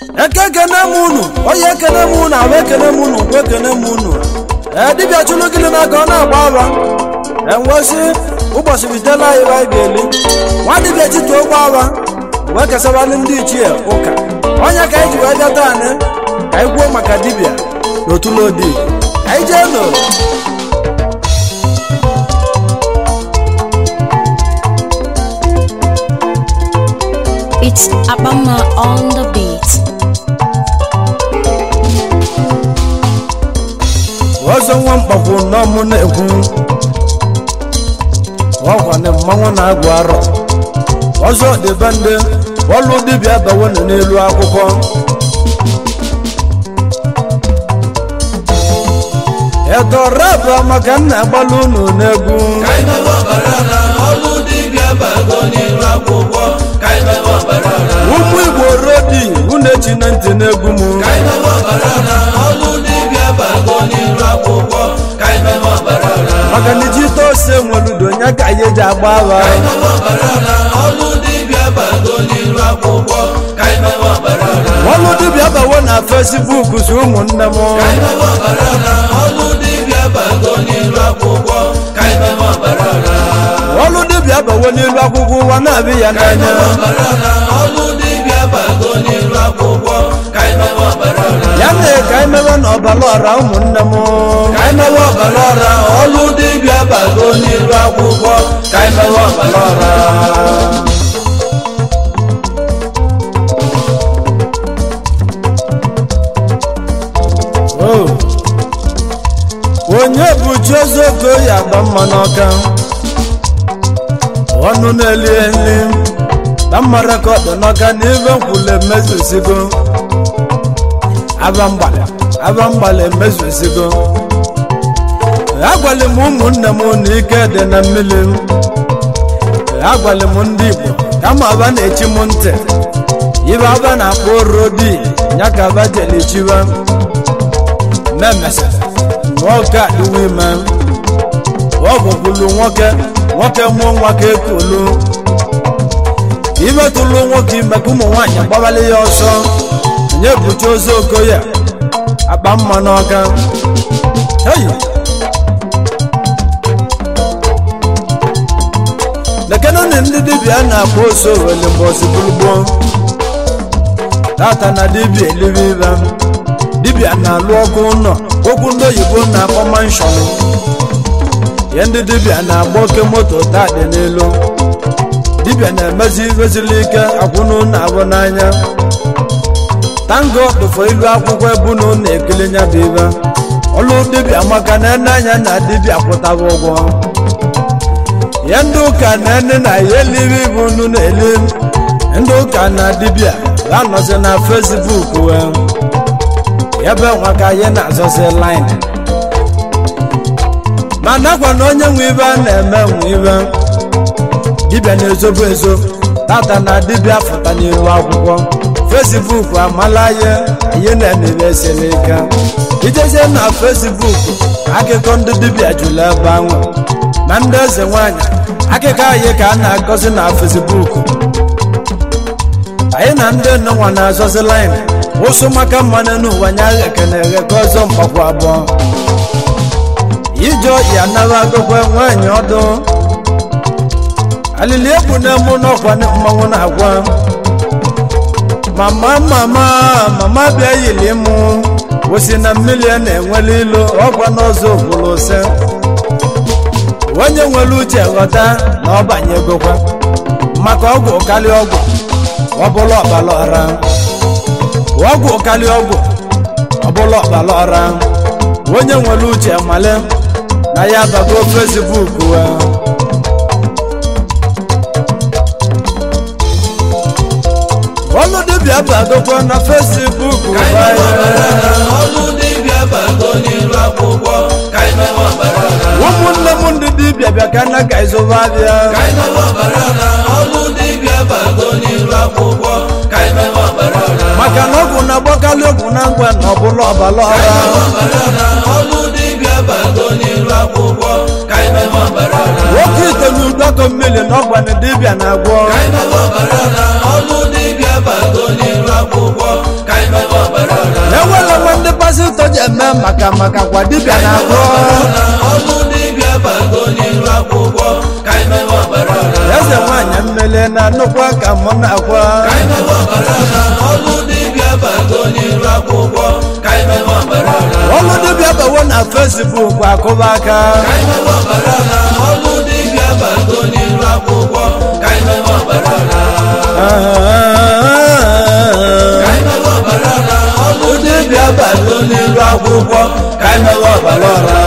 eke ekene m unu onye ekene m unu ahụ ekene m unu nkwe ekene m unu ee dibịa chụlụ gịnị n'aka ọ na-agba agba enwesị ụbọchị bitela anyị anyị ga-eli nwa dibịa tituo gba agba wee kesabalị ndị ichie ụka onye ka anyị ji wee bịa taa anyị ka anyị gwuo maka dibịa n'otulodi anyị jee nụ It's Abama on the beat. ọzọ nwa mkpakwu n'ọmụ na-ekwu ọkwana mmanwụ na-agụ arọ ọzọ dịbe ndị ọlụ dibịa bawonu n'elu akwụkwọ edorabụ maka nna agbalụ unu n'egwu Kaimewe ọbara na ọlụ dibịa bago n'iru akwụkwọ Kaimewe ọbara na ụmụ igbo rodi unu echi na ntị n'egwu m Kaimewe ọbara na ọlụ dibịa bago n'iru akwụkwọ Kaimewe ọbara na maka na iji ite ose nweludo nya ka anyị eji agba agha Kaimewe ọbara na ọlụ dibịa bago n'iru akwụkwọ Kaimewe ọbara na ọlụ dibịa bawo na fesbuk si ụmụnne m Kaimewe ọbara na ọlụ dibịa bago n'iru akwụkwọ Kaimewe ọbara na ọlụ dibịa bawo n'elu akwụkwọ ụwa na-abịa ya n'anya Kaimewe ọbara na ọlụ dibịa bago n'iru akwụkwọ Kaimewe ọbara na ya mere ka anyị mewe na ọbara ọra ụmụnne m ka anyị mewe ọbara ọra ọlụ dibịa bago n'iru akwụkwọ ka anyị mewe ọbara ọra O. onye bụ chiozogo ya agba mma n'ọka ọnụ na-eli eli na mmara ka ọ dị n'ọka na ibe nkwule emezusigo abamgbala abamgbala emezusigo agwali m ụmụnne m na ike dị na mmiri agwali m ndị igbo kama aba na-echi m ntị ibe aba na-akpọ orodi ya ka aba jelichiba mmemmesa nwoke adịwo ime ọgụgụlu nwoke nwoke mụọ nwa ka ekolu imetụlụ nwoke ime ka ụmụ nwaanyị gbabali ya ọsọ nye bucha ozu okoye akpa mma n'ọka heyi lekenụnụ ndị dibịa na-akpọ oso wele mbọsi gburugboo tata na dibịa elibe ibe dibịa na-alụ ọkụ ụlọ okwu ndị oyibo na-akpọ manshọn ihe ndị dibịa na-agba oke moto taa dị n'elu dibịa na-emezi ivezili ike akwụnụ na-abụ n'anya tango dụfọ ilu akwụkwọ ebunu na-ekele nya bụ ibe ọlụ dibịa maka na ene anya na dibịa kwụtaba ụgwọ ihe ndị ụka na ene na ya elibe ibu unu na-eli ndị ụka na dibịa ga-anọzi na fesbuk wee ebe nwa ka anyị na-azọzi line ma nakwa na onye nwe ibe a na-eme nwe ibe dibịa na-ezobu ezo tata na dibịa fụta n'ihu akwụkwọ fesbuk amala ya anyị na-emebe esiri ike ijezie na fesbuk akụkọ ndị dibịa jụrụ ebe ahụ na ndị eze nwanyị akụkọ anyị ka a na-agọzi na fesbuk anyị na ndị nnenwa na-azọzi line ụsụ maka mmanụ n'ụwa nya ekene egheke ọzọ mgbakwa abụọ ije ya nara agụkwa nwaanyị ọdụ alili egbu na-emu n'ọkwa mmanwụ na-agwa mama mama mama bịa yili mụ wụsị na mmiri a na-enwele ilu ọkwa n'ọzọ ogburu ose onye nwere uche ghọta na ọ banyegokwa maka ọgwụ karịa ọgwụ ọ bụla ọbara ọra ọgwụ karịa ọgwụ ọbụla ọbara ọra onye nwere uche male na ya bago fesbuk wee ọlụ dibịa bagokwa na fesbuk ka anyị mewe ọbara na ọlụ dibịa bago n'iru akwụkwọ ka anyị mewe ọbara na ụmụnne m ndị dibịa bịa ka nna ka ịzụba bịa ka anyị mewe ọbara na ọlụ dibịa bago n'iru akwụkwọ ka anyị mewe ọbara na maka na ọgwụ na-agbakarị ọgwụ na ngwa na ọbụla ọbara ka anyị ọra mewe ọbara na ọlụ dibịa bago n'iru akwụkwọ ka anyị mewe ọbara na nwoke itenye ụdọkọ mmiri na ọgwa na dibịa na-agwọ ka anyị mewe ọbara na ọlụ dibịa bago n'iru akwụkwọ ka anyị na-eme maka maka kwa dibịa na-agwọ ọlụ dibịa bago n'iru akwụkwọ ka anyị mewe ọbara ọra eze nwaanyị mmele na nnukwu ka mụ na-agwa ka anyị mewe ọbara ọra ọlụ dibịa bago n'iru akwụkwọ ka anyị mewe ọbara ọra ọlụ dibịa bawo na fesbuk akụba aka ka anyị mewe ọbara ọra ọlụ dibịa bago n'iru akwụkwọ ka anyị mewe ọbara ọra ka anyị mewe ọbara ọra ọlụ dibịa bago n'iru akwụkwọ ka anyị mewe ọbara ọra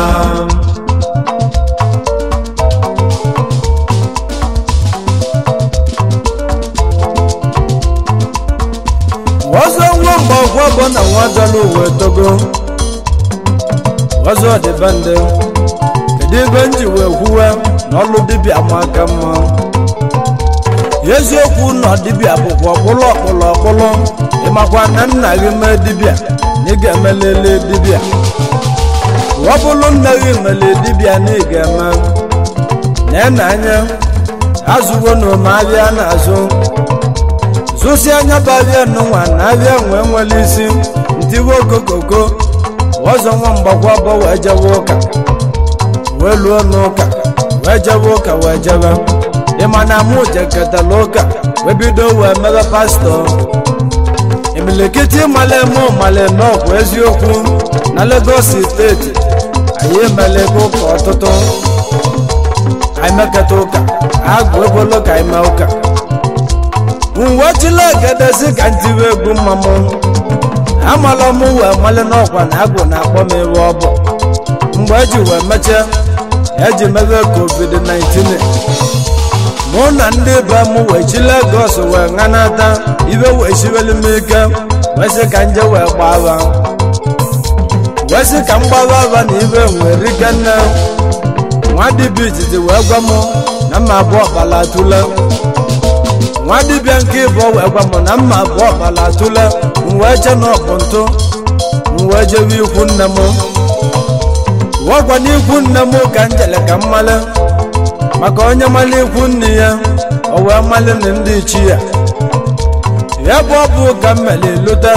ọzọ nwa mgbe ọgwọ bụ na nwa dọla uwe togo ọzọ dịbe ndị kedu ebe m ji wee kwuwe na ọlụ dibịa ma aka mma eziokwu na dibịa bụkwa ọkpụlụ ọkpụlụ ọkpụlụ ịmakwa na nna gị mee dibịa na ị ga-emelele dibịa ọ bụrụ nna gị mele dibịa na ị ga-eme na anya azụgo na ome abịa na-azụ zụsi anya bụ abịa nụnwa na abịa nwee nwere isi ntiwe okokoko ọzọ nwa mgbakwa bụ wee jebe ụka wee luo n'ụka wee jebe ụka wee jebe ịma na mụ jeketala ụka wee bido wee mebe pastọ imilikiti male mụ male n'ọkwa eziokwu na Lagos steeti anyị emelego ụka ọtụtụ anyị meketa ụka agụ ebolo ka anyị mee ụka nwechila egedezi ka ntiwe egwu mmamụ amala m wee mali n'ọkwa na agụ na-akpọ m ebe ọ bụ mgbe eji wee mechie eji mebe covid-19 mụ na ndị be m wee chi Lagos wee ṅanata ibe wee siweli m ike wee sị ka nje wee gbaa agha wee sị ka m gbaba agha na ibe nwee rike nne nwa dibịa izizi wee gwa m na mma abụọ ọbala tụle nwa dibịa nke ịbụ wee gwa m na mma abụọ ọbala tụle m wee che na ọbụ ntụ m wee jebe ikwu nne m wekwa n'ikwu nne m ka m jele ka m male maka onye mali ikwu nne ya o wee mali na ndị ichi ya ya bụ ọ bụ ka m mere lute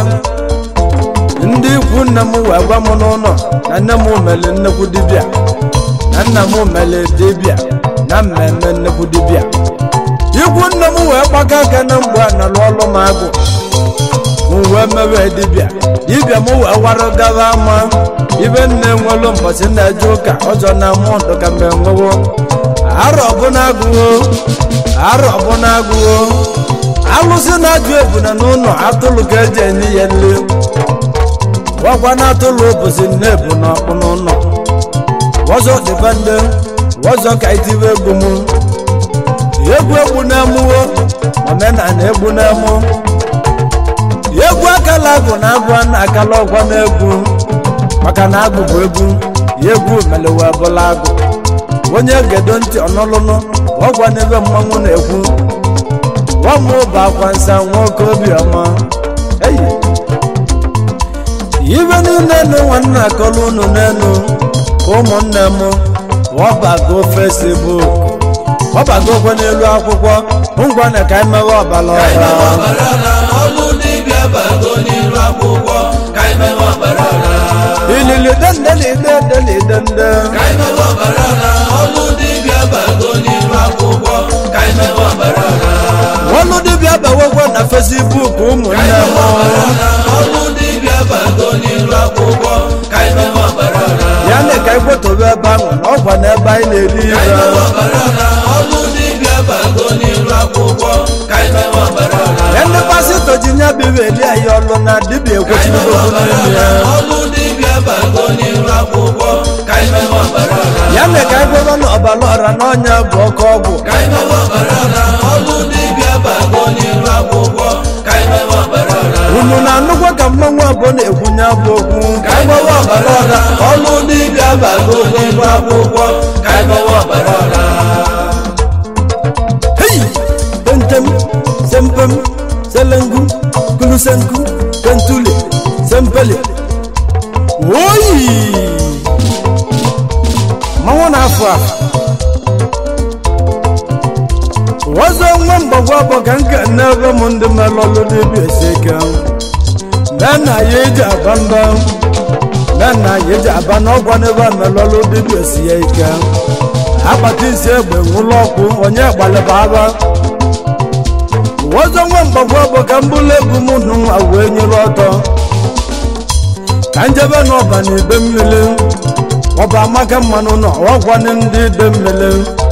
ndị ikwu nne m wee gwa m n'ụlọ na nne m mere nnekwu dibịa na nna m mere dibịa na mmemme nnekwu dibịa ikwu nne m wee gbaka aka na mgbe a nọrọ ọlụ m agụ m wee mewe dibịa dibịa m wee wara gaba ama ibe nne nwelu mbọchị na-eje ụka ọzọ na mụ ndụ ka mgbe nwewo arọ ọbụna agụwo arọ ọbụna agụwo alụsị na-ajụ ebuna n'ụlọ atụrụ ka eji enye ya nri gwakwa na atụrụ ụbọchị nne ebu n'ọkpụ n'ụlọ wọzọ dịba ndị wọzọ ka itibe egwu m egwu egwu na-amụwo omenala egwu na-amụ egwu akala agụ na agụ a na-akala ọgwa n'egwu maka na agụ bụ egwu ya egwu melewe bụla agụ onye gedo ntị ọnụlụnụ ọgwa n'ebe mmanwụ na-ekwu nwamụ bụ akwa nsa nwoke obiọma eyi ibe niile nụ nwanne akọlụ unu n'enu ka ụmụnne m ọbago fesibuk ọbagokwe n'elu akwụkwọ ngwa na ka anyị mewe ọbala ka anyị mewe ọra ọbara ọra ọlụ dibịa bago n'iru akwụkwọ ka anyị mewe ọbara ọra ilili dendelidendelidenide ka anyị mewe ọbara ọra ọlụ dibịa bago n'iru akwụkwọ ka anyị mewe ọbara ọra ọlụ dibịa bewekwe na fesibuk ka ụmụnne anyị m mewe ọbara ọra ọlụ dibịa bago n'iru akwụkwọ ka anyị mewe ọbara ọra ya na ka anyị kwotobe ebe ahụ na ọkwa n'ebe anyị na-eri ka anyị ibe mewe ọbara ọra ọlụ dibịa bago n'iru akwụkwọ ka anyị mewe ọbara ọra ya ndị pasịtọ ji nya bibe eli anyị ọlụ na dibịa ka anyị mewe ekwechibidokwu ọbara n'ime ọra ya ọlụ dibịa bago n'iru akwụkwọ ka anyị mewe ọbara ọra ya na ka anyị gwebe na ọbala ọra na ọnya bụ oke ọgwụ ka anyị mewe ọbara ọra ọlụ dibịa bago n'iru akwụkwọ ka anyị mewe ọbara ọra unu na-anụkwa ka mmanwụ abụọ na-ekwunye abụ okwu ka anyị mewe ọbara ọra ọlụ dibịa bago n'iru akwụkwọ ka anyị mewe ọbara ọra Hey! Tentem, sempem, selengu, kulusenku, tentule, sempele. Oyi! Mmanwụ na-afụ afụ. Wazọ nwa mgbagwa bụ ka nke n'ebe m ndị melọlụ dịbi esi ike. Mgbe na ya eji aba mba. na nna ya eji aba n'ọgwa n'ebe melọlụ dibịa si ya ike akpata isi egbe nwụlọ ọkụ onye gbalịba aba ọzọ nwa mgbagwa bụ ka mbụlụ egwu m nụ nwa wee nyere ọtọ ka njebe n'ọba na ide mmiri ọba amaka mmanụ nọ ọgwanị ndị ide mmiri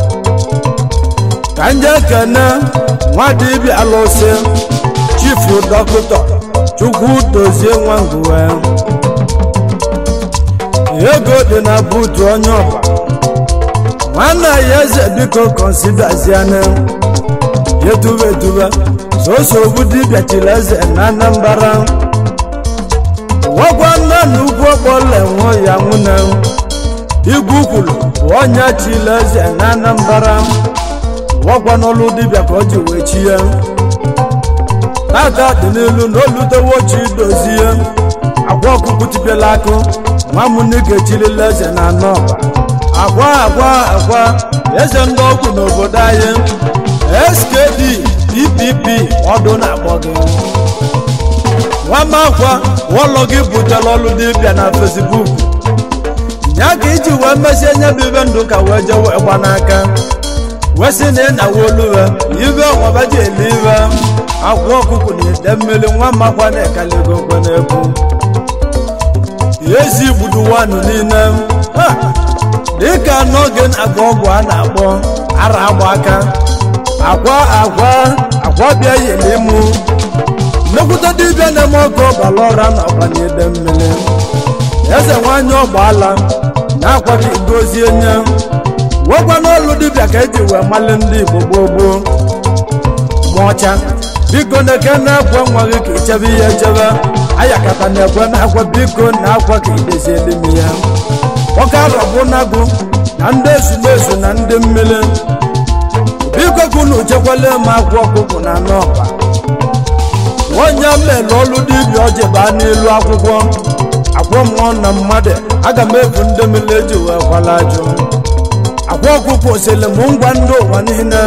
ka nje kene nwa dibịa alụsị chifu dọkịta chukwu dozie nwa ngụwe ego dị na buutu onye ọba nwanne ya eze biko konsidaziane yetuba etuba soso obu dibịa chiri eze na anambara wagwa nna na ugwu ọkpọla enwe ya nwune igwu kwuru onye chiri eze na anambara wagwa n'ọlụ dibịa ka o ji wee chi ya tata dị n'ilu na olutewo chi dozie agwa ọkụkụ tipiela akụ nwa m nike chirila eze na anọ agwa agwa agwa eze ndị ọgwụ n'obodo anyị skd ppp ọdụ na-akpọ gị nwamakwa ụlọ gị butela ọlụ dibịa na fesbuk ya ka iji wee mesie nye bụ ibe ndụ ka wee jee wee gba n'aka wee sị na ị na-awa oluwe ibe ọnwaba ji ele ibe akwa ọkụkụ na ide mmiri nwa makwa na-ekaligo nkwe n'ekwu ezi gbudu wanụ niile Ha! dịka n'oge na-agba ọgwụ a na-akpọ ara agba aka akwa akwa akwa bịa yeli mụ nnekwute dibịa na-eme ọkụ ọbara ọra na ọbanyede mmiri eze nwanyị ọgbaala na-akwa ka igozie nye wekwa n'ọlụ dibịa ka eji wee mali ndị igbo gboo gboo ma ọcha biko na-eke na-akwa nwa gị ka ichebe ihe echebe ayakata na-ekwe na-akwa biko na-akwa ka idezieli m ya nwoke arọbụ nagụ na ndị ezumezu na ndị mmiri biko ka unu chekwala m akwa ọkụkụ na n'ọba onye mere ọlụ dibịa ọjị baa n'elu akwụkwọ akwọ mmụọ na mmadụ aga m ebu ndị mmiri eji wee kwala ajụ akwa ọkụkụ osiri m ngwa ndị ụwa niile na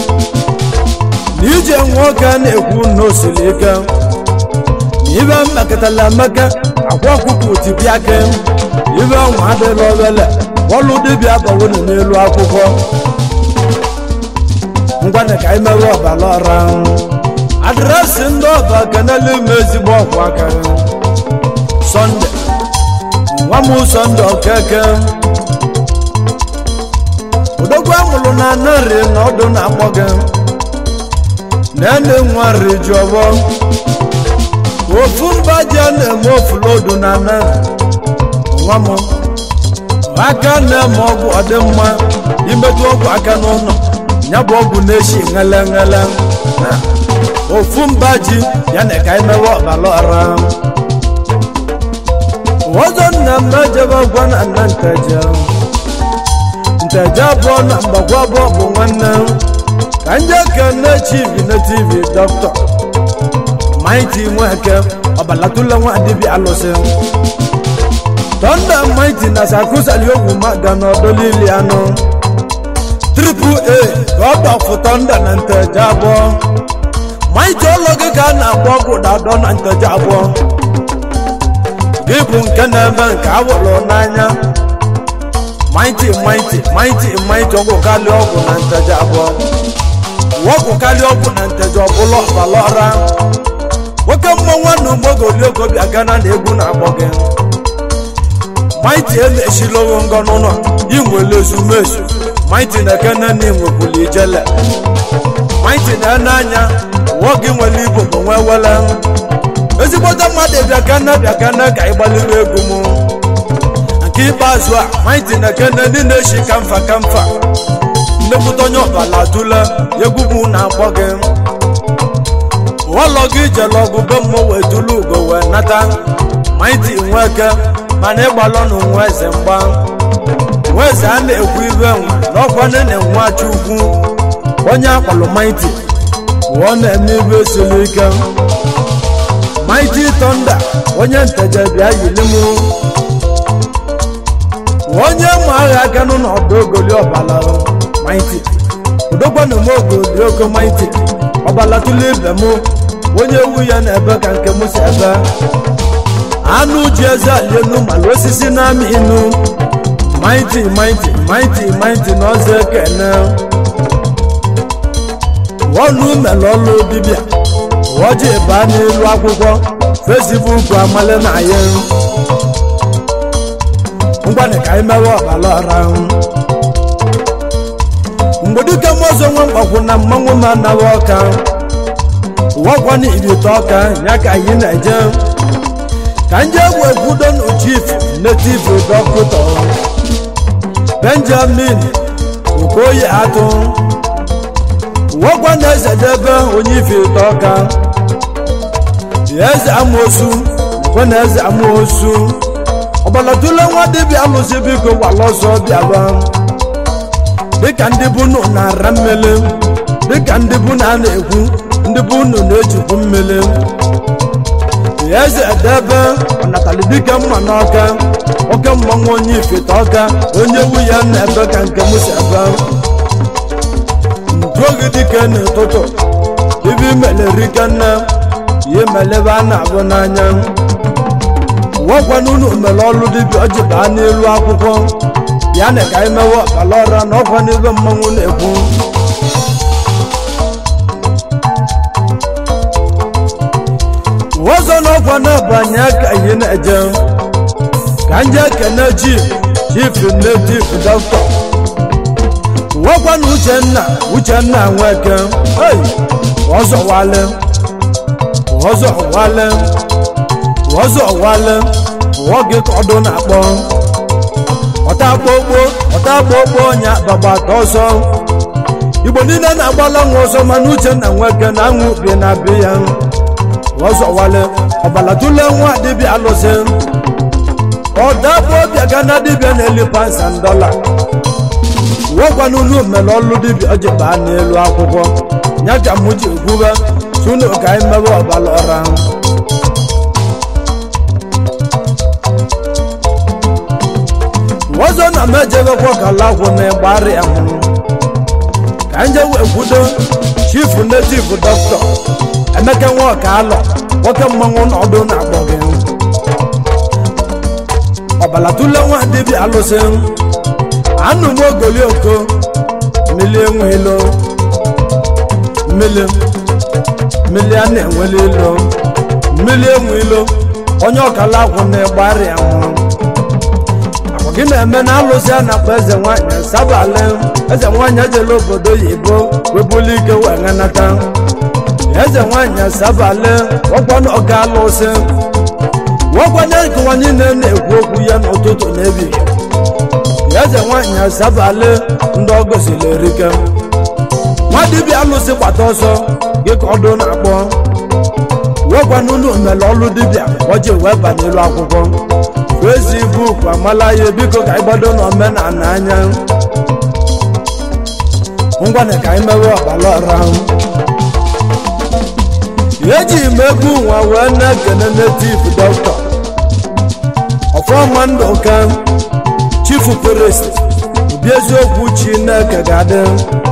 ije nwoke na-ekwu na osiri ike na ibe mmekọtala emeka akwa ọkụkụ tipi aka ibe nwa adịla obele ọlụ dibịa bawonu n'elu akwụkwọ ngwana ka anyị mewe ọbara ọra adresị ndị ọba kenelu ime ezigbo ọkwa aka sọnde nwa m sọnde okeke odogwu amụrụ na anarị na ọdụ na-akpọ gị na-ene nwa riju ọgbọ ofu mba ji a na-eme ofulodu na anarị nwa m aka na-eme ọgwụ ọdịmma imetụ ọgwụ aka n'ụlọ ya bụ ọgwụ na-eshi ṅele ṅele ofu mba ji ya na ka emewe ọbara ọra ọzọ nna m ejebe gwa na nna nteje nteje abụọ na mgbagwa abụọ bụ nwanne ka nje kene chief na tv dọkịta maiti nweke ọbalatụla nwa dibịa alụsị tọnda maiti na sakusali ogwu maga n'ọdọlili anụ triple a ka ọ gbafụ tọnda na nteje abụọ maiti ụlọ gị ka a na-agba ọgwụ dadọ na nteje abụọ gị bụ nke na-eme nke awụrụ n'anya maiti maiti maiti maiti ọgwụ kalị ọgwụ na nteje abụọ ọgwụ kalị ọgwụ na nteje ọbụla ọbala ọra nwoke mmọnwụ na ugbogolioko bịa gana na egwu na-akpọ gị maiti emechilowo ngọ n'ụlọ inwere ezumezu maiti na-ekene na inwekwuli ijele maiti na-ene anya wụọ gị nwere igbo bụ nwe wele ezigbote mmadụ bịakana bịakana ka ịgbalịwa egwu m nke ikpeazụ a maiti na-ekene ndị na-eshi kamfa kamfa nnekwute onye ọbala dula egwu m na-akpọ gị ụlọ gị jere ọgụ be mmụọ wee dulu ugo wee nata maiti nweke mana ịgbalọnụ nwa eze mgba nwa eze a na-ekwu ibe nwa n'ọkwa nene nwa chukwu onye akpọrọ maiti ọ na-eme ibe siri ike maiti tọnda onye nteje bịa yiri m onye ma agha aka n'ụlọ ọdụ ogoli ọbala maiti udokwanụ m ogoli oko maiti ọbala tụlụ ibe m onye ewu ya na-ebe ka nke m si ebe anụ ji eze alienu mala osisi na-amị inu maịtị maịtị maịtị maịtị na ọzọ ekene ọnụ mere ọlụ dibịa ọjị baa n'elu akwụkwọ fesibuk amale na ya ngwanị ka anyị mewe ọbara ọra mgbe dike mmụọzọ nwa mgbakwu na mmanwụ ma nawa ọka wakwana ibite ọka ya ka anyị na-eje ka nje egwu ekwudo na chief native dọkịta benjamin okoye atụ wakwa na eze debe onye ife ite ọka eze amoosu nakwa na eze amoosu ọgbalatule nwa dibịa alụsị biko gbala ọsọ bịaba dịka ndị bunu na-ara mmele dịka ndị bunu a na-ekwu ndị bunu na-ejikwu mmele eze edebe ọnatali dike mma n'ọka oke mmanwụ onye ifite ọka onye wu ya na-ebe ka nke m si ebe njuoge dike n'ụtụtụ ibe imelerike nne ihe melebe a na-abụ n'anya wakwana unu mere ọlụ dibịa ọjị baa n'elu akwụkwọ ya na ka anyị mewe ọkala ọra na ọkwa n'ebe mmanwụ na-ekwu ọzọ na ọkwa na-abanye aka ihe na-eje ka nje kene ji chief native doctor wakwa na uchenna uchenna nweke ei ọzọ wale ọzọ wale ọzọ wale nwoke ka ọdụ na-akpọ ọta akpọkpo ọta akpọkpo ọnya bagbata ọsọ igbo niile na-agbala nwa ọsọ mana uchenna nweke na anwụ bi na be ya ọzọ wale ọbala tule nwa dibịa alụsị ọdabụ ọbịa ga na dibịa na-eli pansan dọla wekwana unu mere ọlụ dibịa ọjị baa n'elu akwụkwọ ya ka mụ ji ekwube tunu ka anyị mewe ọbala ọra ọzọ na m ejebekwa kalagwụ na ịgbarị ya mụrụ ka nje wee kwudo chief native dọkịta emeka nwa ọka alọ nwoke mmanwụ n'ọdụ na-akpọ gị ọbalatule nwa dibịa alụsị anụ m ogoli oko mmili enwe ilo mmili mmili a na-enwele ilo mmili enwe ilo onye ọkala akwụ na ịgbarị ya nwụrụ akwa gị na-eme na alụsị a na-akpọ eze nwanyị sabale eze nwanyị ejela obodo oyibo webuli ike wee ṅanata eze nwanyị asabale ọkwana ọga alụsị nwakwanye nkụwa niile na-ekwu okwu ya n'ụtụtụ n'ebighị eze nwanyị asabale ndị ọ gosiri erike nwa dibịa alụsị gbata ọsọ gị ka ọdụ na-akpọ nwekwana unu mere ọlụ dibịa ọji wee ba n'elu akwụkwọ fesbuk amala ya biko ka anyị gbado n'omenala anya ngwana ka anyị mewe ọbara ọra ahụ eji m egwu nwa wee na-ekene native dọkịta ọfọma ndụ ka chief priest obi eziokwu chineke ga-adị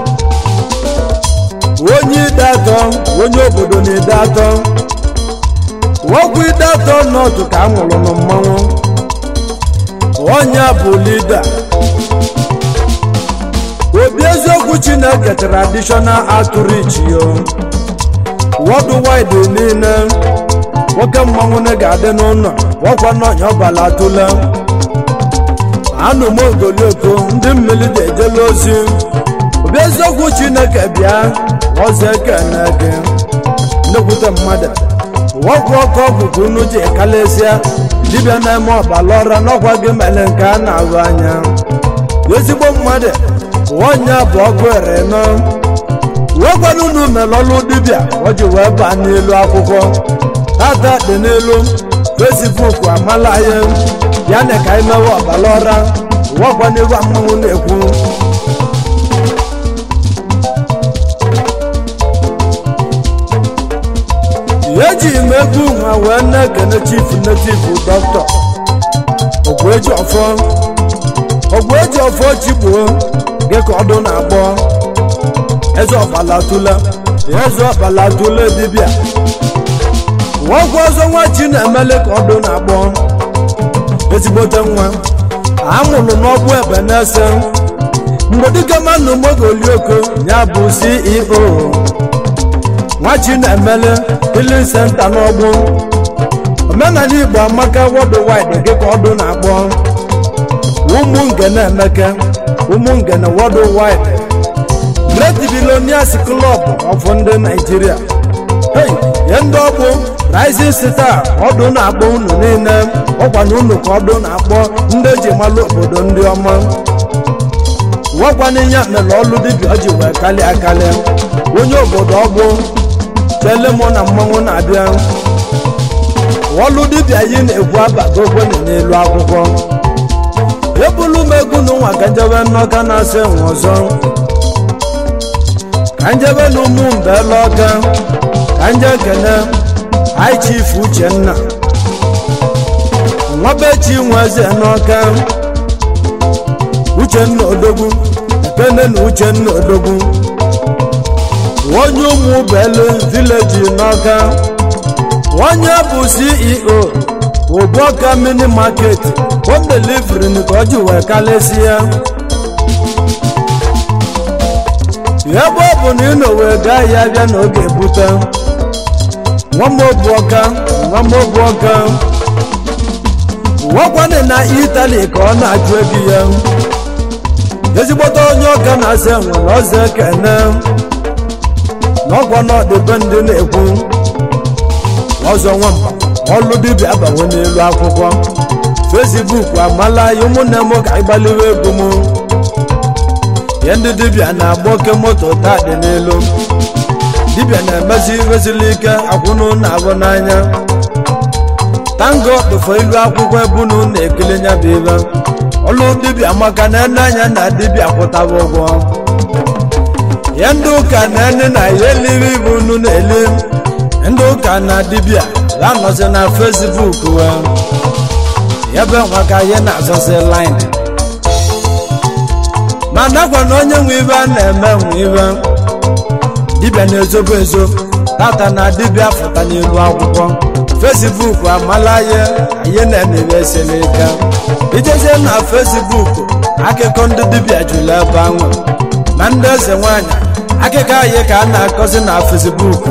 onye ide atọ onye obodo na ide atọ okwu ide atọ n'otu ka a nwụrụ na mmanwụ onye bụ lida obi eziokwu chineke traditional outreach yo worldwide niile nwoke mmanwụ na ga-adị n'ụlọ ọkwa n'ọnya ọbala atụla anụ m ogolioko ndị mmiri ga-ejela ozi obi eziokwu chineke bịa ọzọ ekene gị nnekwute mmadụ ọgwụ ọkụ ọgwụgwụ unu ji kalesịa dibịa na-eme ọbala ọra n'ọkwa gị mere nke a na-ahụ anya ezigbo mmadụ onye bụ ọgụ ere nọ wegwana unu mere ọlụ dibịa o ji wee baa n'elu akwụkwọ tata dị n'elu fesbuk amala ya ya na ka anyị mewe ọbala ọra wekwa n'elu mmanwụ na-ekwu eji m egwu nwa wee na-ekene chief native dọkịta ogbueji ọfọ ogbueji ọfọ chigbuo gị ka ọdụ na-agbọ eze ọbala tụla eze ọbala tụla dibịa nwoke ọzọ nwa chi na-emele ka ọdụ na-agbọ ezigbote nwa amụrụ n'ọgbụ ebe na-ese mgbe dịka mmanụ mogolioko ya bụ ceo nwa chi na-emele healing center n'ọgbụ omenala igbo amaka worldwide gị ka ọdụ na-agbọ ụmụ ngene emeke ụmụ ngene worldwide great billionaires club of ndị nigeria hey ye ndị ọgbụ rising star ọdụ na-akpọ unu niile ọkwa na unu ka ọdụ na-akpọ ndị eji malụ obodo ndị ọma wakwana ya mere ọlụ dibịa ji wee kalị akalị onye obodo ọgbụ chele mụ na mmanwụ na-abịa ọlụ dibịa yi na-ekwu abago okwenye n'elu akwụkwọ ebulu m egwu na ụwa ka njebe nnọka na-asị enwe ọzọ ka njebe na ụmụ mbele ọka ka nje kene high chief uchenna nwabechi nwe eze n'ọka uchenna odogwu ekene na uchenna odogwu onye ụmụ belu vileji n'ọka onye bụ ceo obuoka mini market home delivery ka ọ ji wee kalịsịa ebe ọ bụ na ị nọ wee gaa ya bịa n'oge bute nwamobuoka nwamobuoka nwakwana na itali ka ọ na-ajụ ego ya ezigbote onye ọka na-asa enwere ọzọ ekene n'ọkwa n'ọdịbe ndị na-ekwu ọzọ nwamba ọlụ dibịa abanwe n'elu akwụkwọ fesbuk amala ya ụmụnne m ka ịgbaliwe ego m ya ndị dibịa na-agba oke moto taa dị n'elu dibịa na-emezi resili ike akwụnụ na-agụ n'anya tango dụfọ ilu akwụkwọ ebunu na-ekele nya bụ ibe ọlụ dibịa maka na ene anya na dibịa kwụtaba ụgwọ ya ndị ụka na ene na ya eliri ibu unu na-eli ndị ụka na dibịa ga-anọzi na fesbuk wee ebe maka ihe na-azọzi lin ma nakwa na onye nwe ibe a na-eme nwe ibe dibịa na-ezobo ezo tata na dibịa fụta n'elu akwụkwọ fesbuk amala ya ihe na-emebe eselika ijezie na fesbuk akụkọ ndị dibịa jụrụ ebe ahụ na ndị eze nwanyị akụkọ anyị ka a na-akọzi na fesbuk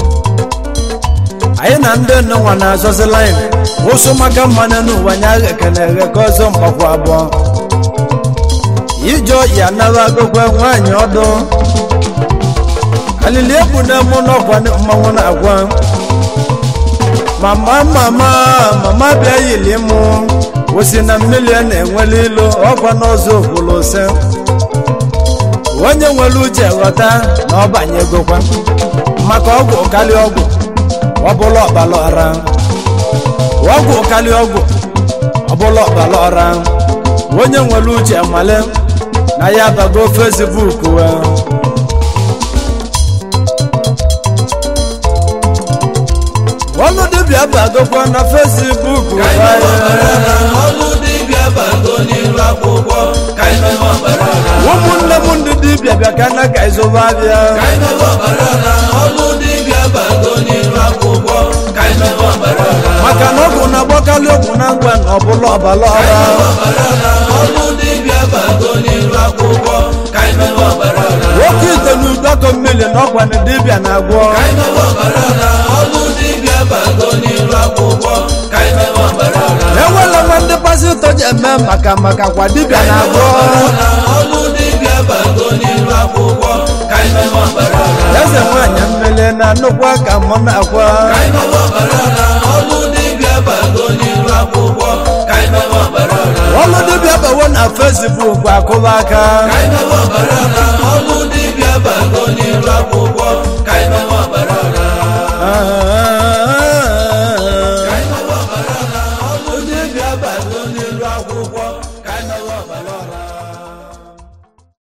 anyị na ndị nnenwa na-azọzi lin ụsụ maka mmanụ n'ụwa nya ekene eghe ka ọzọ mgbakwa abụọ ije ya nara agụgwe nwaanyị ọdụ alili egbu na-emu n'ọkwa mmanwụ na-agwa mama mama mama bịa yili mụ osi na mmiri a na-enwele ilu ọkwa n'ọzọ okwulose onye nwere uche ghọta na ọ banyegokwa maka ọgwụ karịa ọgwụ ọbụla ọbala ọra ọgwụ karịa ọgwụ ọbụla ọbala ọra onye nwere uche male na ya bago fesbuk wee ọnụ dibịa bagokwa na fesbuk ka anyị mewe ọbara ọra ọlụ dibịa bago n'iru akwụkwọ ka anyị mewe ọbara ọra ụmụnne m ndị dibịa bịa ka na ka ịzụba abịa ka anyị mewe ọbara ọra ọlụ dibịa bago n'iru akwụkwọ ka anyị mewe ọbara ọra maka na ọgwụ na-agbakarị ọgwụ na ngwa na ọbụla ọbala ka anyị ọra mewe ọbara ọra ọlụ dibịa bago n'iru akwụkwọ ka anyị mewe ọbara ọra nwoke ite na udoko mmiri na ọkwa na dibịa na-agwọ ka anyị mewe ọbara ọra ọlụ dibịa bago n'iru akwụkwọ ka anyị mewe ọbara ọra enwela nwa ndị pasịtọ ji eme maka maka kwa dibịa na-agwọ ọra ọlụ dibịa bago n'iru akwụkwọ ka anyị mewe ọbara ọra eze nwaanyị mmiri na nnukwu aka mụ na-akwa ka anyị mewe ọbara ọra ọlụ dibịa bago n'iru akwụkwọ ka anyị mewe ọbara ọra ọlụ dibịa bawo na fesbuk akụba aka ka anyị mewe ọbara ọra